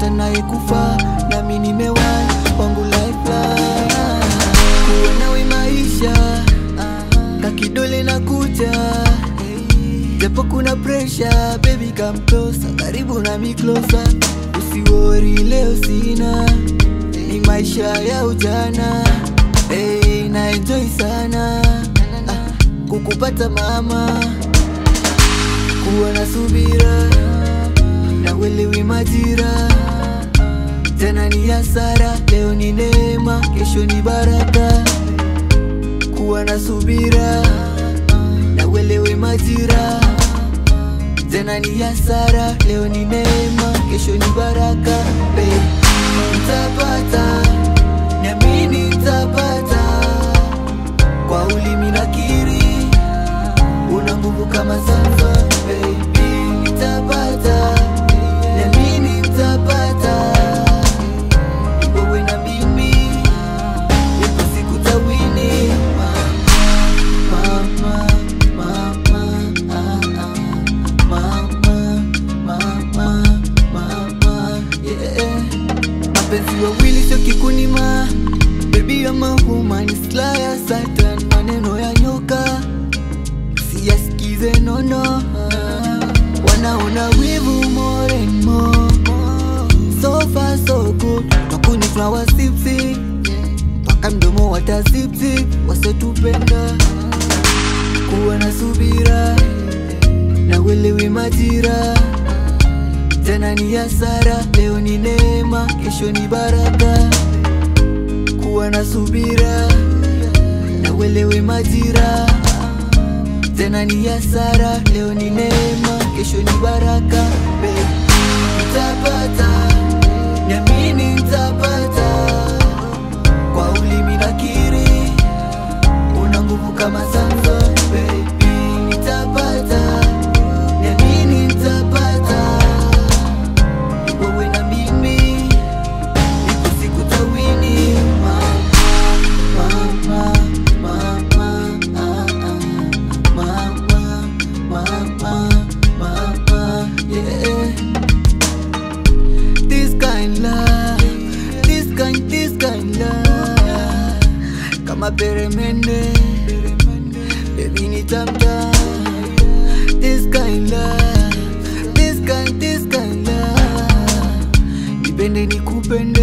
nimepata naye kufa nami nimewahi wangu lifeline kuwa nawe maisha kakidole na kucha japo kuna pressure baby come closer karibu nami closer usiwori leo sina ni maisha ya ujana hey, na enjoy sana ah, kukupata mama kuwa na subira na uelewi majira jana ni hasara leo ni neema kesho ni baraka kuwa na subira na uelewe majira jana ni hasara leo ni neema kesho ni baraka hey. Nitapata niamini nitapata kwa ulimi nakiri una nguvu kama Samson baby nitapata niamini nitapata wewe na mimi ipo siku tawini mama mama mama ah, ah. mama mama mama yeah mapenzi wawili sio kikunima bebi ya mahuma ni silaha ya satan maneno ya nyoka siyasikize nono wanaona wivu more and more so far so good takuni tunawasipsi mpaka mdomo watasipsip wasetupenda kuwa na subira na uelewi majira jana ni hasara leo ni neema kesho ni baraka kuwa na subira na uelewe majira tena ni hasara leo ni neema kesho ni baraka babe. nitapata niamini nitapata kwa ulimi nakiri una nguvu kama Samson baby nitapata niamini nitapata wewe na mimi ipo siku tawini mama mama mama ah, ah. mama mama mama yeah this kind love this kind this kind love kama peremende baby nitamta this kind love this kind this kind love nipende nikupende